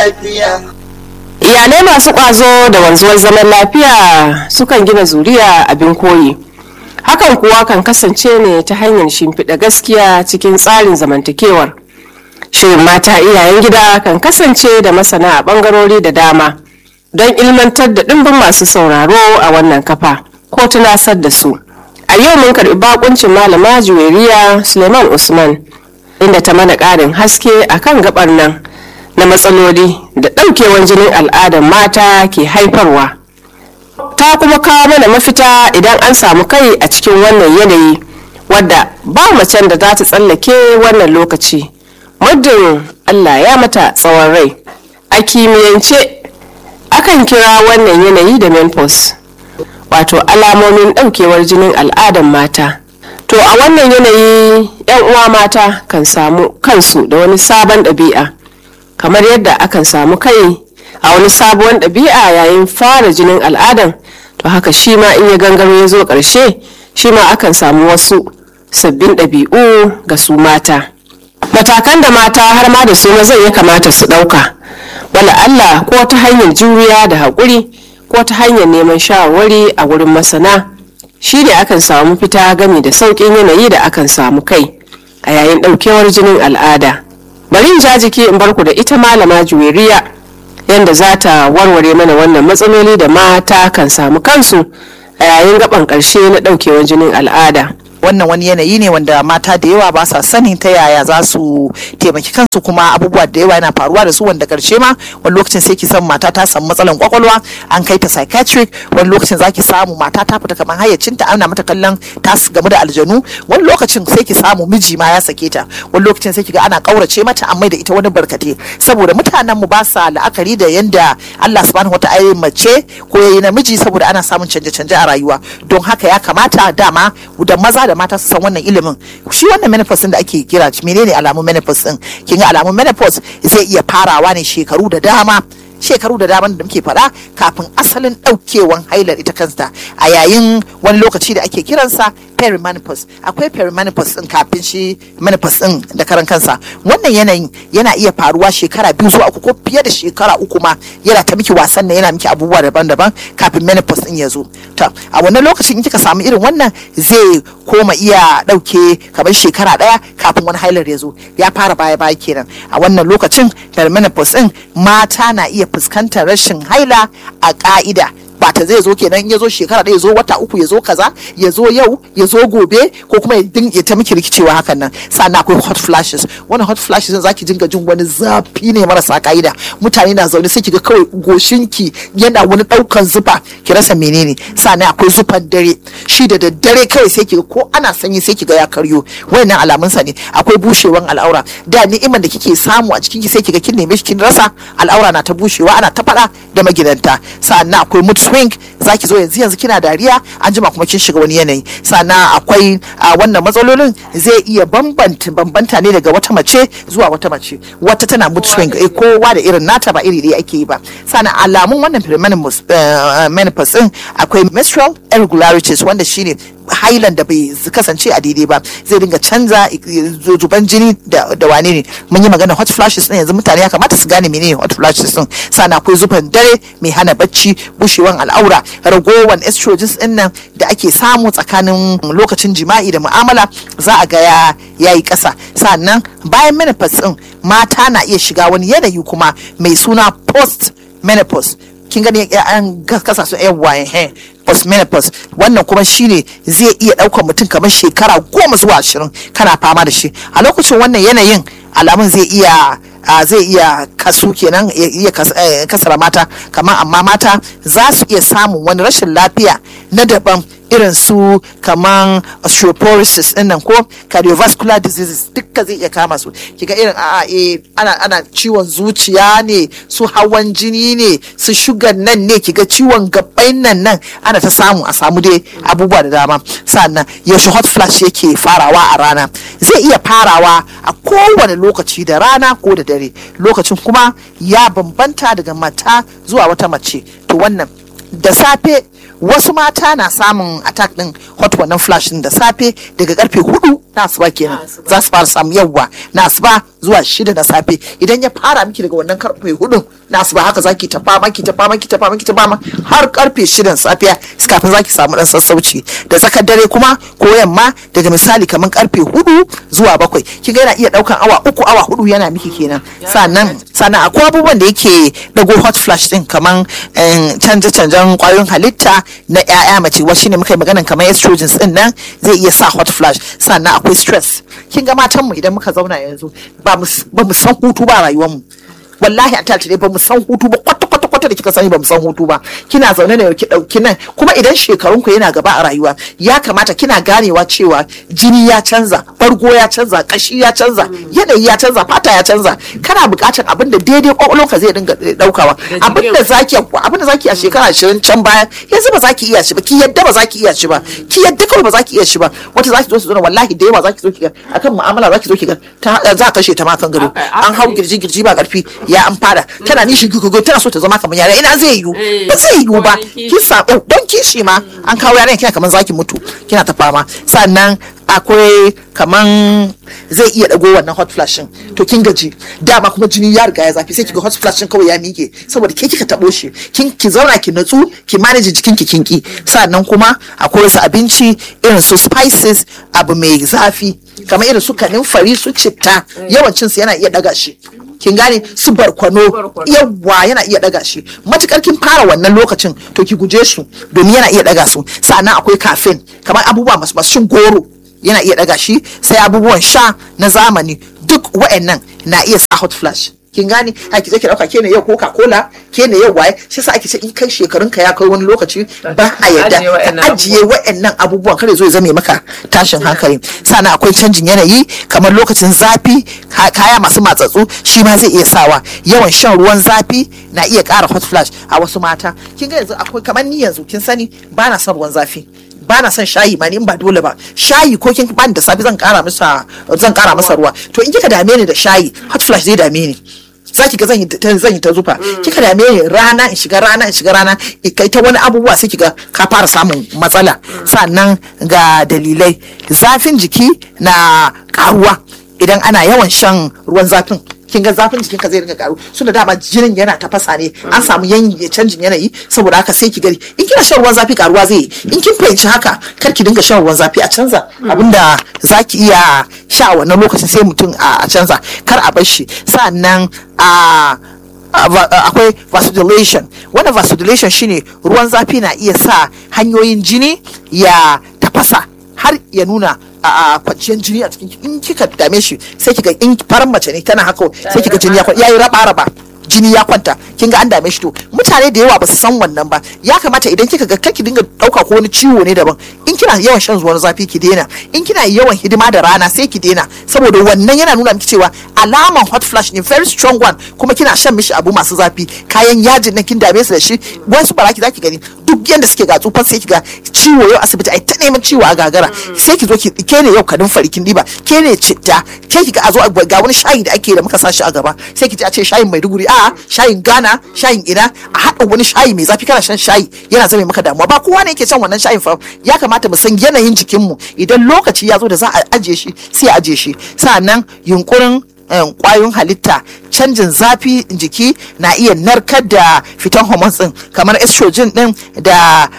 lafiya. iyalai masu ƙwazo da wanzuwar zaman lafiya sukan gina zuriya abin koyi hakan kuwa kan kasance ne ta hanyar shimfiɗa gaskiya cikin tsarin zamantakewar shirin mata iyayen gida kan kasance da masana a ɓangarori da dama don ilmantar da ɗimbin masu sauraro a wannan kafa ko tunasar da su a yau mun karɓi bakuncin malama juweriya suleiman usman inda ta mana ƙarin haske akan gabar nan na matsaloli da ɗaukewar jinin al'adar mata ke haifarwa ta kuma kawo mana mafita idan an samu kai a cikin wannan yanayi wadda ba macen da za ta tsallake wannan lokaci muddin allah ya mata tsawon rai a kimiyyance akan kira wannan yanayi da menopause wato alamomin ɗaukewar jinin al'adar mata to a wannan yanayi 'yan uwa mata kan samu kansu da wani sabon ɗabi'a kamar yadda akan samu kai a wani sabuwar ɗabi'a yayin fara jinin al'adan to haka shi ma in ya gangaro ya zo ƙarshe shi ma akan samu wasu sabbin ɗabi'u ga su mata matakan da mata har ma da su mazan ya kamata su ɗauka wala Allah ko ta hanyar juriya da haƙuri ko ta hanyar neman shawarwari a wurin masana shi ne akan samu fita gami da sauƙin yanayi da akan samu kai a yayin ɗaukewar jinin al'ada bari in ja jiki in barku da ita malama juweriya yadda za ta warware mana wannan matsaloli da mata kan samu kansu a yayin gaban ƙarshe na ɗaukewar jinin al'ada wannan wani yanayi ne wanda mata da yawa ba sa sanin ta yaya za su taimaki kansu kuma abubuwa da yawa yana faruwa da su wanda karshe ma wani lokacin sai ki san mata ta samu matsalan kwakwalwa an kai ta psychiatric wani lokacin za ki samu mata ta fita kamar hayyacinta ana mata kallon ta game da aljanu wani lokacin sai ki samu miji ma ya sake ta wani lokacin sai ki ga ana kaurace mata an mai da ita wani barkate saboda mutanen mu ba sa la'akari da yanda Allah subhanahu wataala mace ko yayi namiji saboda ana samun canje-canje a rayuwa don haka ya kamata dama da maza da mata su san wannan ilimin shi wannan menopause din da ake kira menene alamun menopause din kin ga alamun menopause zai iya farawa ne shekaru da dama shekaru da dama da muke faɗa kafin asalin ɗaukewan hailar ita kansa a yayin wani lokaci da ake kiransa perimenopause akwai perimenopause din kafin shi menopause din da karan kansa wannan yanayin yana iya faruwa shekara biyu zuwa uku ko fiye da shekara uku ma yana ta miki wasan nan yana miki abubuwa daban-daban kafin menopause din ya zo to a wannan lokacin in kika samu irin wannan zai koma iya ɗauke kamar shekara ɗaya kafin wani hailar ya zo ya fara baya-baya kenan a wannan lokacin perimenopause din mata na iya fuskantar rashin haila a ka'ida ba ta zai zo kenan ya zo shekara ɗaya ya zo wata uku ya zo kaza ya zo yau ya zo gobe ko kuma ya ta miki rikicewa hakan nan sannan akwai hot flashes wani hot flashes za ki dinga jin wani zafi ne marasa ka'ida mutane na zaune sai kiga kawai goshinki yana wani ɗaukan zufa ki rasa menene sannan akwai zufan dare shi da daddare kawai sai kiga ko ana sanyi sai kiga ya karyo wayannan alamunsa ne akwai bushewan al'aura da ni'iman da kike samu a cikin ki sai kiga kin neme shi kin rasa al'aura na ta bushewa ana ta faɗa da magidanta sannan akwai mood swing zaki zo yanzu yanzu kina dariya an jima kuma kin shiga wani yanayi sannan akwai wannan matsalolin zai iya bambanta bambanta ne daga wata mace zuwa wata mace wata tana mood swing eh kowa da irin nata ba iri ɗaya ake yi ba sannan alamun wannan menopause din akwai menstrual irregularities wanda shine hailan da bai kasance a daidai ba zai dinga canza zuban jini da wane ne mun yi magana hot flashes din yanzu mutane ya kamata su gane menene hot flashes din sannan akwai zuban dare mai hana bacci bushewan al'aura ragowan estrogens din nan da ake samu tsakanin lokacin jima'i da mu'amala za a ga ya yayi kasa sannan bayan menopause din mata na iya shiga wani yanayi kuma mai suna post menopause kin gani an kasa su yan waye postmenopause wannan kuma shine zai iya ɗaukar mutum kamar shekara goma zuwa ashirin kana fama da shi a lokacin wannan yanayin alamun zai iya zai iya kasu kenan iya kasara mata kamar amma mata za su iya samun wani rashin lafiya na daban irin su kaman osteoporosis din nan ko cardiovascular diseases dukka zai iya kama su kiga irin a e ana ana ciwon zuciya ne su hawan jini ne su shugan nan ne kiga ciwon gabbai nan nan ana ta samu a samu dai abubuwa da dama sannan yaushe hot flash yake farawa a rana zai iya farawa a kowane lokaci da rana ko da dare lokacin kuma ya bambanta daga mata zuwa wata mace to wannan da safe wasu mata na samun attack din hot wannan flash din da safe daga karfe hudu na asuba kenan za su fara samu yawwa na asuba zuwa shida na safe idan ya fara miki daga wannan karfe hudun na asuba haka zaki ta fama ki ta fama ki ta fama ki ta fama har karfe shidan safiya kafin zaki samu dan sassauci da tsakar dare kuma ko yamma daga misali kamar karfe hudu zuwa bakwai kin ga yana iya daukan awa uku awa hudu yana miki kenan sannan sannan akwai abubuwan da yake dago hot flash din kamar canje canjen kwayoyin halitta na ƴaƴa mace wa shine muka yi maganan kamar estrogens din nan zai iya sa hot flash sannan akwai stress kin ga matan mu idan muka zauna yanzu ba mu san hutu ba rayuwar mu wallahi a tattare ba mu san hutu ba kwata kwata kwata da kika sani ba mu san hutu ba kina zaune ne ki dauki nan kuma idan shekarun ku yana gaba a rayuwa ya kamata kina ganewa cewa jini ya canza bargo ya canza kashi ya canza yanayi ya canza fata ya canza kana buƙatar abin da daidai kwakwalwarka zai dinga daukawa abin da zaki abin da zaki a shekara 20 can baya yanzu ba zaki iya shi ba ki yadda ba zaki iya shi ba ki yadda kawai ba zaki iya shi ba wata zaki zo su zo wallahi da yawa zaki zo ki ga akan mu'amala zaki zo ki ga za kashe ta ma kan gado an hau girji girji ba karfi ya an fara tana nishi gugugu tana so ta zama kamar yara ina zai yiwu ba zai yiwu ba kin samu don kishi ma an kawo yaran kina kamar zaki mutu kina ta fama sannan akwai kaman zai iya dago wannan hot flashin to kin gaji dama kuma jini ya riga ya zafi sai kiga hot flashin kawai ya mike saboda ke kika tabo shi kin ki zauna ki natsu ki manage jikin ki kinki sannan kuma akwai wasu abinci irin su spices abu mai zafi kamar irin su kanin su citta yawancin su yana iya daga shi kin gane su barkwano yawa yana iya daga shi matukar kin fara wannan lokacin to ki guje su domin yana iya daga su sannan akwai caffeine kamar abubuwa masu masu shin goro yana iya daga shi sai abubuwan sha na zamani duk wa'annan na iya sa hot flash kin gane a ki ki dauka ke ne yau coca cola ke ne yau waye shi sa ake ce in kai shekarun ka ya kai wani lokaci ba a yadda ka ajiye wa'annan abubuwan kare zo ya zame maka tashin hankali sannan akwai canjin yanayi kamar lokacin zafi kaya masu matsatsu shi ma zai iya sawa yawan shan ruwan zafi na iya ƙara hot flash a wasu mata kin ga yanzu akwai kamar ni yanzu kin sani ba na son ruwan zafi ba na son shayi ma ni in ba dole ba shayi ko kin bani da safi zan kara masa zan kara masa ruwa to in kika dame ni da shayi hot flash zai dame ni zaki ga zan yi ta zan yi ta zufa kika dame ni rana in shiga rana in shiga rana kai ta wani abubuwa sai kiga ka fara samun matsala sannan ga dalilai zafin jiki na karuwa idan ana yawan shan ruwan zafin kin ga zafin jikin ka zai ringa karu suna dama jinin yana tafasa ne an samu yanyi canjin yanayi saboda haka sai ki gari in kina shan ruwan zafi karuwa zai yi in kin fahimci haka kar ki dinga shan ruwan zafi a canza abinda zaki iya sha a wannan lokacin sai mutum a canza kar a bar shi sannan a akwai vasodilation wannan vasodilation shine ruwan zafi na iya sa hanyoyin jini ya tafasa har ya nuna a kwanciyar jini a cikin in kika dame shi sai kika in faran mace ne tana haka sai kika jini ya kwanta yayi raba raba jini ya kwanta kin ga an dame shi to mutane da yawa ba su san wannan ba ya kamata idan kika ga kake dinga dauka ko wani ciwo ne daban in kina yawan shan ruwan zafi ki daina in kina yawan hidima da rana sai ki daina saboda wannan yana nuna miki cewa alaman hot flash ne very strong one kuma kina shan mishi abu masu zafi kayan yajin nan kin dame su da shi wasu baraki zaki gani duk yanda suke ga tsufan sai ki ga ciwo yau asibiti ai ta neman ciwo a gagara sai ki zo ki ke ne yau kadin farikin diba ke ne citta ke ki ga a zo ga wani shayi da ake da muka sa shi a gaba sai ki ji a ce shayin Maiduguri a shayin Ghana shayin ina a haɗa wani shayi mai zafi kana shan shayi yana zame maka damuwa ba kowa ne yake shan wannan shayin fa ya kamata mu san yanayin jikinmu idan lokaci ya zo da za a ajiye shi sai a ajiye shi sa'annan yunkurin kwayoyin halitta canjin zafi jiki na iya narkar da fitan hormones din kamar estrogen din da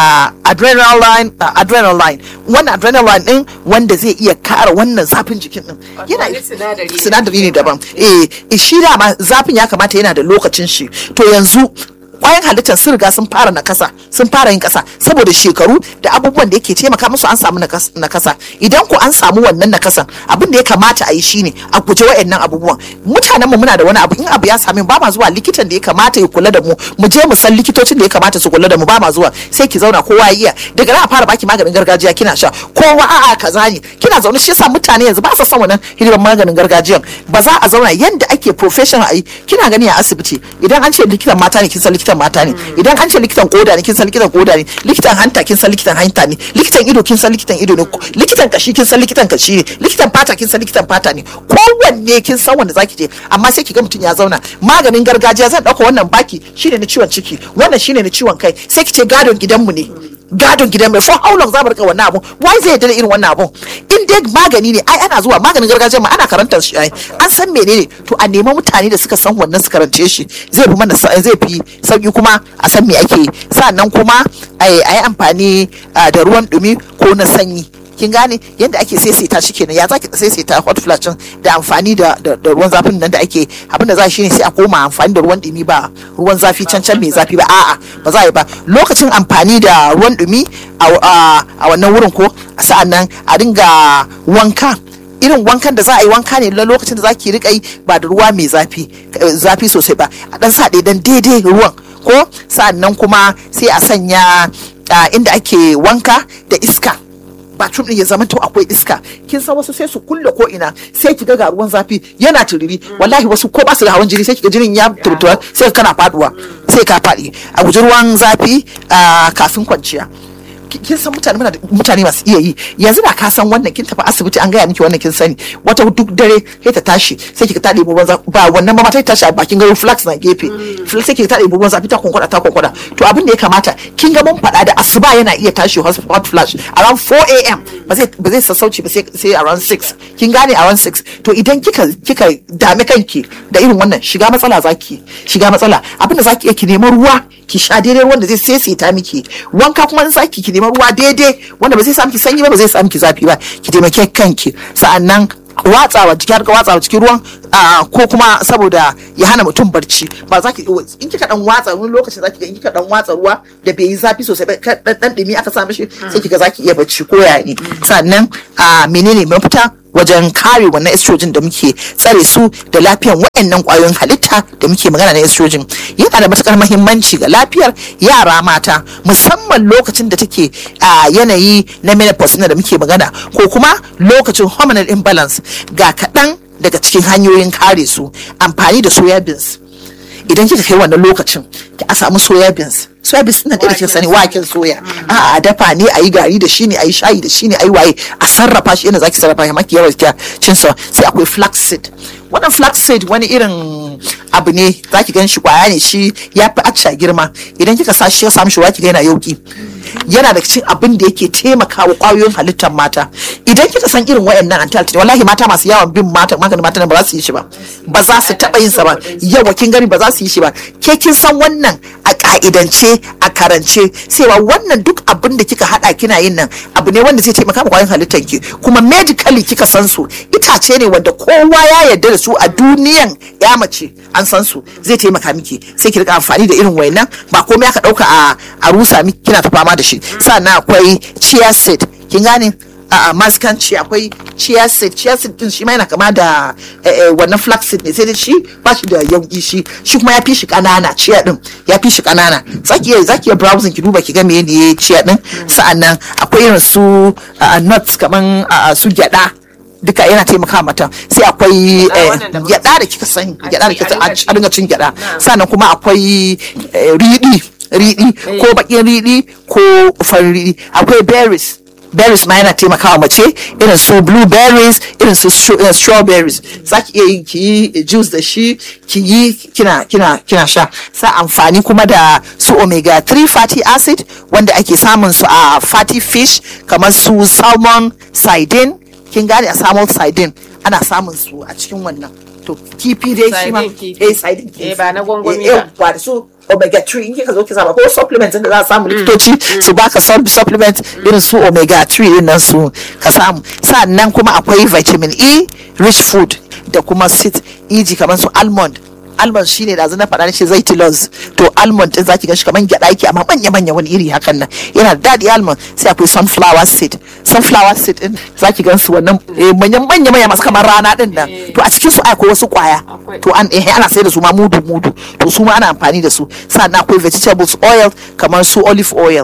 adrenaline adrenaline wannan adrenaline din wanda zai iya kara wannan zafin jikin din yana sinadari ne daban eh shi dama zafin ya kamata yana da lokacin shi to yanzu kwayan halittar sun riga sun fara nakasa sun fara yin kasa saboda shekaru da abubuwan da yake taimaka musu an samu nakasa idan ku an samu wannan nakasan abin da ya kamata a yi shine a guje wayannan abubuwan mutanen mu muna da wani abu in abu ya sami ba ma zuwa likitan da ya kamata ya kula da mu mu je mu san likitocin da ya kamata su kula da mu ba ma zuwa sai ki zauna kowa ya iya daga nan a fara baki maganin gargajiya kina sha kowa a'a kaza ne kina zaune shi yasa mutane yanzu ba sa son wannan hidimar maganin gargajiyan ba za a zauna yanda ake professional a yi kina gani a asibiti idan an ce likitan mata ne kin san likitan likitan mata ne idan an ce likitan koda ne kin san likitan koda ne likitan hanta kin san likitan hanta ne likitan ido kin san likitan ido ne likitan kashi kin san likitan kashi ne likitan fata kin san likitan fata ne kowanne kin san wanda zaki je amma sai ki ga mutum ya zauna maganin gargajiya zan dauka wannan baki shine na ciwon ciki wannan shine na ciwon kai sai ki ce gadon gidanmu ne gadon gidan mai for how long za mu rika wannan abun why zai yarda da irin wannan abun in dai magani ne ai ana zuwa maganin gargajiya ma ana karantar shi ai an san menene to a nema mutane da suka san wannan su karance shi zai fi mana zai fi sauki kuma a san me ake sannan kuma a yi amfani da ruwan dumi ko na sanyi kin gane yadda ake saisaita shi kenan ya zaki saisaita hot flash da amfani da ruwan zafin nan da ake abin da za shi ne sai a koma amfani da ruwan dumi ba ruwan zafi can can mai zafi ba a'a ba za a yi ba lokacin amfani da ruwan dumi a wannan wurin ko sa'annan a dinga wanka irin wankan da za a yi wanka ne na lokacin da za ki rika yi ba da ruwa mai zafi zafi sosai ba a dan sa dan daidai ruwan ko sa'annan kuma sai a sanya inda ake wanka da iska bathroom din ya zama to akwai iska kin san wasu sai su kulle ko ina sai ki ga ruwan zafi yana turiri wallahi wasu ko ba su da hawan jini sai ki ga jinin ya turtura sai kana faduwa sai ka faɗi a guji ruwan zafi kafin kwanciya kin san mutane muna mutane masu iya yi yanzu da ka san wannan kin tafi asibiti an gaya miki wannan kin sani wata duk dare sai ta tashi sai ki ta ɗebo ruwan ba wannan ba ta tashi a bakin garin flax na gefe flax sai ki ta ɗebo ruwan zafi ta konkwada ta konkwada to abin da ya kamata kin ga mun faɗa da asuba yana iya tashi hot flash around 4 am ba zai ba zai sassauci ba sai around 6 kin gane around 6 to idan kika kika dame kanki da irin wannan shiga matsala zaki shiga matsala abin da zaki iya ki neman ruwa ki sha daidai ruwan da zai saisaita miki wanka kuma in zaki ki neman ruwa daidai wanda ba zai sa miki sanyi ba ba zai sa miki zafi ba ki taimake kanki sa'annan watsawa jiki har ka watsawa cikin ruwan ko kuma saboda ya hana mutum barci ba za ki in kika dan watsa wani lokaci za ki ga in kika dan watsa ruwa da bai yi zafi sosai ba dan dan dumi aka sa mishi sai kiga za ki iya barci ko ya ne sannan menene mafita wajen kare wannan estrogen da muke tsare su da lafiyan waɗannan ƙwayoyin halitta da muke magana na estrogen yana da matukar mahimmanci ga lafiyar yara mata musamman lokacin da take a yanayi na menopause da muke magana ko kuma lokacin hormonal imbalance ga kaɗan daga cikin hanyoyin kare su amfani da soya beans idan kika kai wannan lokacin ki a samu soya beans soya beans ina da kin sani waken soya a a dafa ne a yi gari da shi ne a yi shayi da shi ne a yi waye a sarrafa shi yadda zaki sarrafa shi maki yawan cin sa sai akwai flaxseed wannan flaxseed wani irin abu ne zaki gan shi kwaya ne shi ya fi acca girma idan kika sa shi ya samu shi waki ga yana yauki yana da cikin abin da yake taimakawa kwayoyin halittar mata idan kika san irin wayannan anti wallahi mata masu yawan bin mata maganin mata ba za su yi shi ba ba za su taba yin sa ba yawa kin gani ba za su yi shi ba ke kin san wannan a ka'idance a karance cewa wannan duk abin da kika hada kina yin nan abu ne wanda zai taimaka kwayoyin halittar ki kuma medically kika san su itace ne wanda kowa ya yarda da su a duniyan ya mace an san su zai taimaka miki sai ki rika amfani da irin wayannan ba komai aka dauka a a rusa miki kina ta fama da shi sannan akwai chia seed kin gane a maskanci akwai chia seed chia seed din shi ma yana kama da wannan flax seed ne sai dai shi ba shi da yauki shi shi kuma ya fi shi kanana chia din ya fi shi kanana zaki iya zaki iya browsing ki duba ki ga menene chia din sa'annan akwai irin su nuts kaman su gyada duka yana taimaka mata sai akwai gyada da kika sani gyada da kika a dinga cin gyada sannan kuma akwai riɗi riɗi ko bakin riɗi ko farin riɗi akwai berries berries ma yana taimakawa mace irin su blueberries irin su strawberries za ki iya yi ki yi juice da shi ki yi kina kina kina sha sa amfani kuma da su omega 3 fatty acid wanda ake samun su a fatty fish kamar su salmon sardine kin gane a salmon sardine ana samun su a cikin wannan to kifi dai shi ma eh sardine kifi eh ba na gwangwami eh ba ba da su omega 3 in kika zo ki sama ko supplement da za a samu likitoci su baka sub- supplement irin su omega 3 din nan su ka samu sannan kuma akwai vitamin E rich food da kuma sit eg kamar su almond almond shine da na faɗa shi zai tilos to almond din zaki ga shi kamar gyada yake amma manya manya wani iri hakan nan yana da daɗi almond sai akwai sunflower seed sunflower seed din zaki gan su wannan eh, manyan manya manya masu kamar rana din nan to a cikin su akwai wasu kwaya Akwai. to an eh, ana sai da su ma mudu mudu to su ma ana amfani da su sannan akwai vegetables oil kamar su olive oil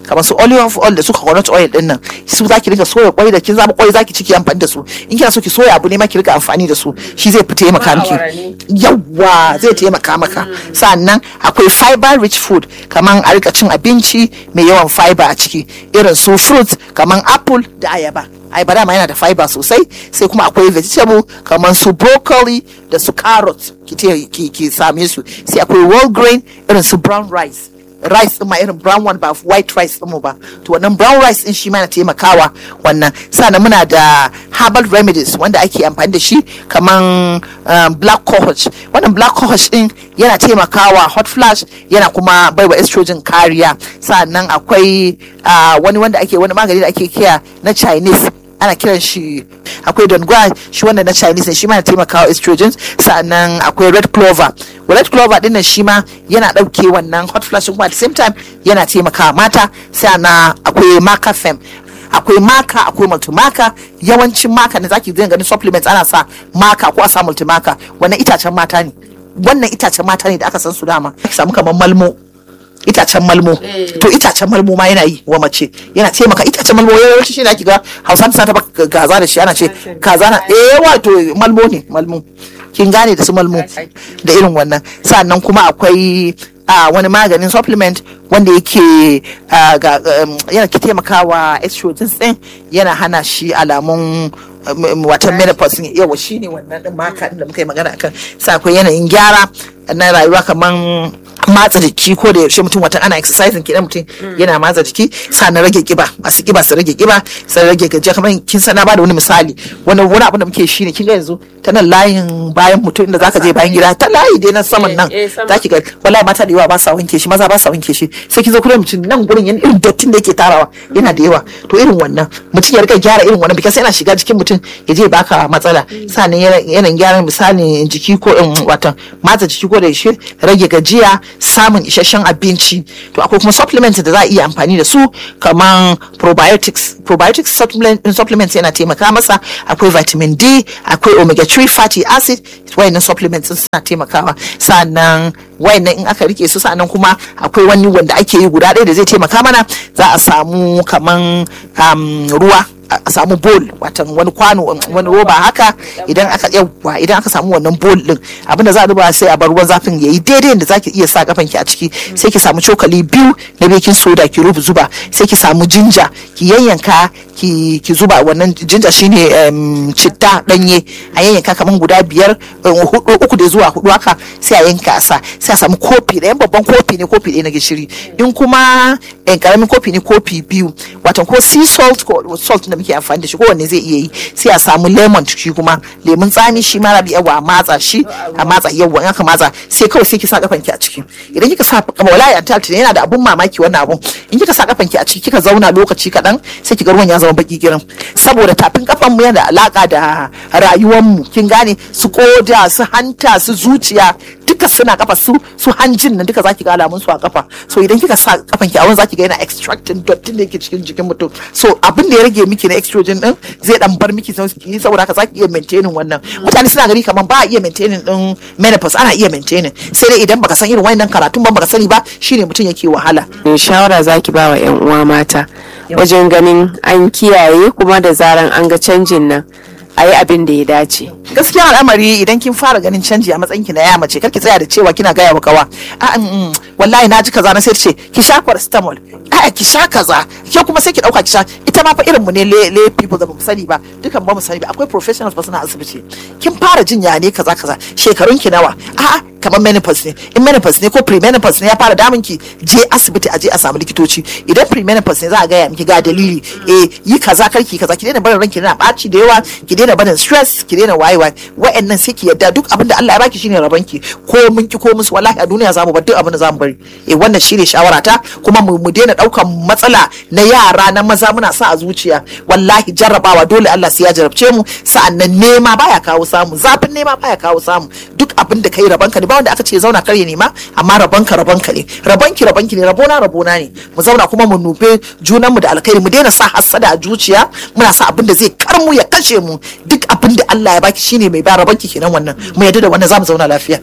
kamar su olive oil da su coconut oil din nan su zaki rika soya kwai da kin zaba kwai zaki ciki amfani da su in kina so ki soya abu ne ma ki rika amfani da su shi zai fi taimaka miki yawa zai taimaka maka sannan akwai fiber rich food kamar a rika cin abinci mai yawan fiber a ciki irin su fruits kamar apple da ayaba ayaba dama yana da fiber sosai sai kuma akwai vegetable kamar su broccoli da su carrot ki te- ki ki same su sai akwai whole grain irin su brown rice rice din ma irin brown one ba white rice din mu ba to wannan brown rice din shi ma na taimakawa wannan sannan muna da herbal remedies wanda ake amfani da shi kaman um, black cohosh wannan black cohosh din yana taimakawa hot flash yana kuma baiwa estrogen kariya sannan akwai uh, wani wanda ake wani magani da ake kiya na chinese ana kiran shi akwai dongua shi wanda na chinese ne shi ma yana taimakawa estrogen sannan akwai red clover red clover din nan shi ma yana dauke wannan hot flash kuma at the same time yana taimakawa mata sannan akwai maca fem akwai maka akwai multimaka yawancin maka ne zaki ganin supplements ana sa maka ko a sa multimaka wannan itacen mata ne wannan itacen mata ne da aka san su dama ki samu kamar malmo itacen malmo to itacen malmo ma yana yi wa mace yana taimaka itacen malmo yawanci shi ne ake ga hausa ta taba kaza da shi ana ce kaza na eh wato malmo ne malmo kin gane da su malmo da irin wannan sannan kuma akwai a wani maganin supplement wanda yake ah, ga um, yana ke taimakawa estrogen din yana hana shi alamun um, um, watan menopause ne yawa shi ne wannan din maka din da muka yi magana akan sa akwai yanayin gyara na rayuwa kaman matsa jiki ko da yaushe mutum watan ana exercising kidan mutum yana matsa jiki sannan rage kiba masu kiba su rage kiba su rage gajiya kamar kin sana ba da wani misali wani wani abu da muke shi ne kin ga yanzu ta nan layin bayan mutum inda zaka je bayan gida ta layi dai na saman nan Eh, eh, sama. zaki ga wallahi mata da yawa ba sa wanke shi maza ba sa wanke shi sai kin zo kuma mutum nan gurin yana irin dattin da yake tarawa yana da yawa to irin wannan mutum ya rika gyara irin wannan bikas yana shiga jikin mutum ya je baka matsala sannan yana yana gyaran misali jiki ko in watan matsa jiki ko da shi rage gajiya samun isasshen abinci to akwai kuma supplements da za a iya amfani da su kaman probiotics probiotics supplement supplements yana taimaka masa akwai vitamin D akwai omega 3 fatty acid wayannan supplements suna taimakawa sannan wayannan in aka rike su sannan kuma akwai wani wanda ake yi guda ɗaya da zai taimaka mana za a samu kaman um, ruwa a samu bowl watan wani kwano wani roba haka idan aka yawa idan aka samu wannan bowl din abinda za a duba sai a bar ruwan zafin yayi daidai da zaki iya sa kafanki a ciki sai ki samu cokali biyu na baking soda ki rubu zuba sai ki samu jinja ki yayyanka ki ki zuba wannan jinja shine em, citta danye a yayyanka kaman guda biyar em, hudu uku da zuwa hudu haka sai a yanka a sa sai a samu kofi ɗayan babban kofi ne kofi ɗaya na gishiri in kuma em, karamin kofi ne kofi biyu watan ko sea salt ko salt da muke amfani da shi kowanne zai iya yi sai a samu lemon shi kuma lemun tsami shi ma rabi yawa a matsa shi a matsa yawa in aka matsa sai kawai sai ki sa kafanki a ciki idan kika sa kama wallahi antalti yana da abun mamaki wannan abun in kika sa kafanki a ciki kika zauna lokaci kaɗan sai ki ga ruwan ya zama baki girin saboda tafin kafan mu yana da alaka da rayuwar mu kin gane su koda su hanta su zuciya duka suna kafa su su hanjin nan duka zaki ga alamun su a kafa so idan kika sa kafan ki a wurin zaki ga yana extracting dottin da yake cikin jikin mutum so abin da ya rage miki na estrogen din zai dan bar miki sauki saboda haka zaki iya maintaining wannan mutane suna gari kaman ba a iya maintaining din menopause ana iya maintaining sai dai idan baka san irin wannan karatun ba baka sani ba shine mutum yake wahala Me shawara zaki ba wa 'yan uwa mata wajen ganin an kiyaye kuma da zaran an ga canjin nan a yi abin da ya dace. gaskiya al'amari idan kin fara ganin canji a matsayin ki na ya mace kar ki tsaya da cewa kina gaya wa kawa a mm, wallahi na ji kaza na sai ta ce ki sha paracetamol a ki sha kaza ke kuma sai ki dauka ki sha ita ma fa irin mu ne le le people da ba mu sani ba dukan ba mu sani ba akwai professionals ba suna asibiti kin fara jin ya ne kaza kaza shekarun ki nawa a'a kamar menopause ne in menopause ne ko premenopause ne ya fara damun ki je asibiti a je a samu likitoci idan premenopause ne za a gaya miki ga dalili eh yi kaza karki kaza ki daina barin ranki na ɓaci da yawa ki daina barin stress ki daina waye waye wa'annan sai ki yadda duk abin da Allah ya baki shine rabanki ko mun ki ko musu wallahi a duniya zamu bar duk abin da zamu bari eh wannan shine shawara ta kuma mu mu daina daukan matsala na yara na maza muna sa a zuciya wallahi jarrabawa dole Allah sai ya jarabce mu sa'annan nema baya kawo samu zafin nema baya kawo samu duk abin da kai rabanka ne ba wanda aka ce zauna kar ya nema amma rabanka rabanka ne rabanki rabanki ne rabona rabona ne mu zauna kuma mu nufe junan mu da alkhairi mu daina sa hassada a zuciya muna sa abin da zai kar mu ya kashe mu duk abin da Allah ya baki shine mai ba rabanki kenan wannan mu yadda da wannan zamu zauna lafiya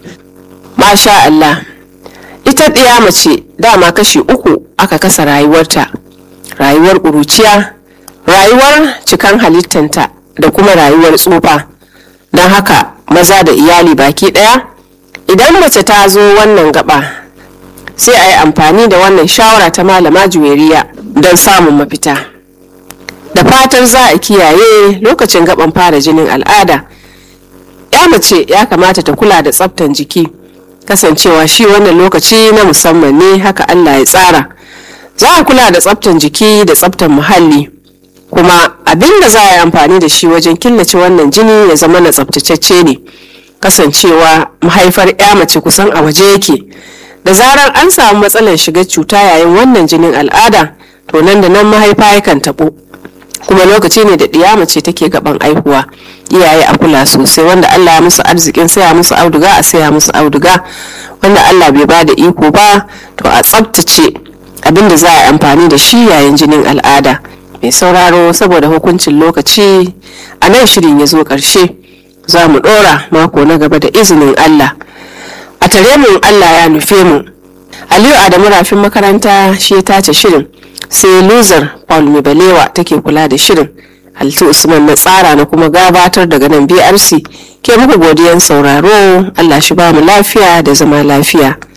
Masha Allah. Ita ɗiya mace dama kashi uku aka kasa rayuwarta. rayuwar ƙuruciya rayuwar cikan halittanta da kuma rayuwar tsufa don haka maza da iyali baki ɗaya idan mace ta zo wannan gaba sai a yi amfani da wannan shawara ta malama juweriya don samun mafita da fatar za a kiyaye lokacin gaban fara jinin al'ada ya mace ya kamata ta kula da tsaftan jiki kasancewa shi wannan lokaci na musamman ne haka allah ya tsara za a kula da tsaftan jiki da tsaftan muhalli kuma abin da za a yi amfani da shi wajen killace wannan jini ya zama na tsaftatacce ne kasancewa mahaifar ya mace kusan a waje yake da zarar an samu matsalar shiga cuta yayin wannan jinin al'ada to nan da nan mahaifa yakan taɓo kuma lokaci ne da ɗiya mace take gaban aihuwa iyaye a kula sosai wanda Allah ya musu arzikin saya musu auduga a saya musu auduga wanda Allah bai ba da iko ba to a tsabtace abin da za a yi amfani da shi yayin jinin al'ada mai sauraro saboda hukuncin lokaci a nan shirin ya zo ƙarshe za mu ɗora mako na gaba da izinin Allah a tare mu Allah ya nufe mu Aliyu Adamu rafin makaranta shi ya tace shirin sai loser Paul Mibalewa take kula da shirin Halittu Usman na tsara na kuma gabatar daga nan BRC ke muku godiyan sauraro Allah shi ba mu lafiya da zama lafiya.